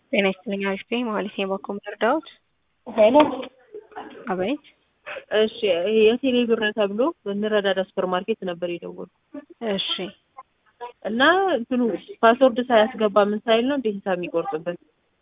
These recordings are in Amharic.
ጤና ይስጥልኝ አሪፍ ነኝ መሀሌት ነኝ ባኮ ምርዳዎት ሄሎ አቤት እሺ ይሄ የቴሌ ብር ተብሎ በንረዳዳ ሱፐር ማርኬት ነበር የደወልኩት እሺ እና እንትኑ ፓስወርድ ሳያስገባ ምን ሳይል ነው እንደ ሂሳብ የሚቆርጥበት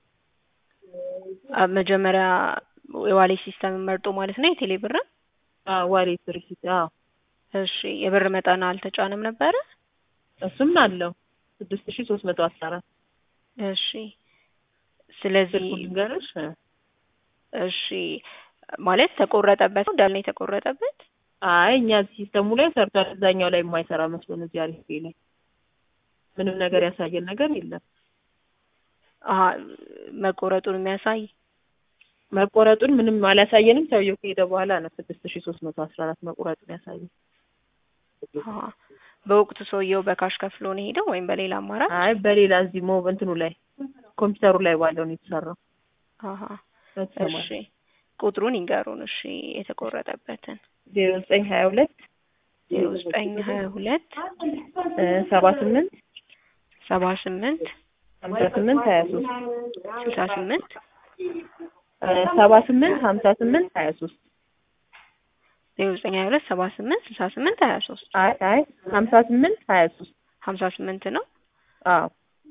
አ- መጀመሪያ የዋሌት ሲስተም መርጦ ማለት ነው የቴሌ ብር አዎ ዋሌት ሪሲት አዎ እሺ የብር መጠን አልተጫነም ነበረ እሱም አለው ስድስት ሺ ሶስት መቶ አስራ አራት እሺ ስለዚህ ስልኩን ልንገርሽ እሺ ማለት ተቆረጠበት ነው እንዳለ የተቆረጠበት አይ እኛ ሲስተሙ ላይ ሰርቷል እዛኛው ላይ የማይሰራ መስሎን እዚህ አሪፍ ላይ ምንም ነገር ያሳየን ነገር የለም አሀ መቆረጡን የሚያሳይ መቆረጡን ምንም አላሳየንም ሰውየው ከሄደ በኋላ ነው ስድስት ሺ ሶስት መቶ አስራ አራት መቁረጡን ያሳየን አሀ በወቅቱ ሰውየው በካሽ ከፍሎ ነው ሄደው ወይም በሌላ አማራጭ አይ በሌላ እዚህ ሞ እንትኑ ላይ ኮምፒውተሩ ላይ ባለው ነው የተሰራው አሀ በተሰማ እሺ ቁጥሩን ይንገሩን እሺ የተቆረጠበትን ዜሮ ዘጠኝ ሀያ ሁለት ዜሮ ዘጠኝ ሀያ ሁለት ሰባ ስምንት ሰባ ስምንት ሀምሳ ስምንት ሀያ ሶስት ስልሳ ስምንት ሰባ ስምንት ሀምሳ ስምንት ሀያ ሶስት ዜሮ ዘጠኝ ሀያ ሁለት ሰባ ስምንት ስልሳ ስምንት ሀያ ሶስት አይ አይ ሀምሳ ስምንት ሀያ ሶስት ሀምሳ ስምንት ነው አዎ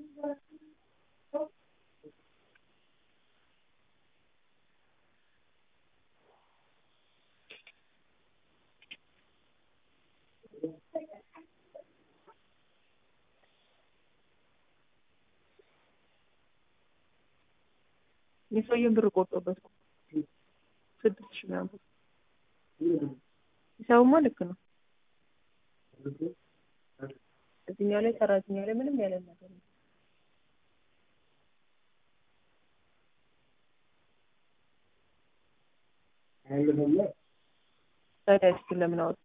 የሰውየውን ብር ቆርጦበት ነው ስድስት ሺህ ምናምን ሂሳቡማ ልክ ነው እዚህኛው ላይ ሰራተኛው ላይ ምንም ያለ ነገር የለም ታዲያ እሱን ለምን አወጡ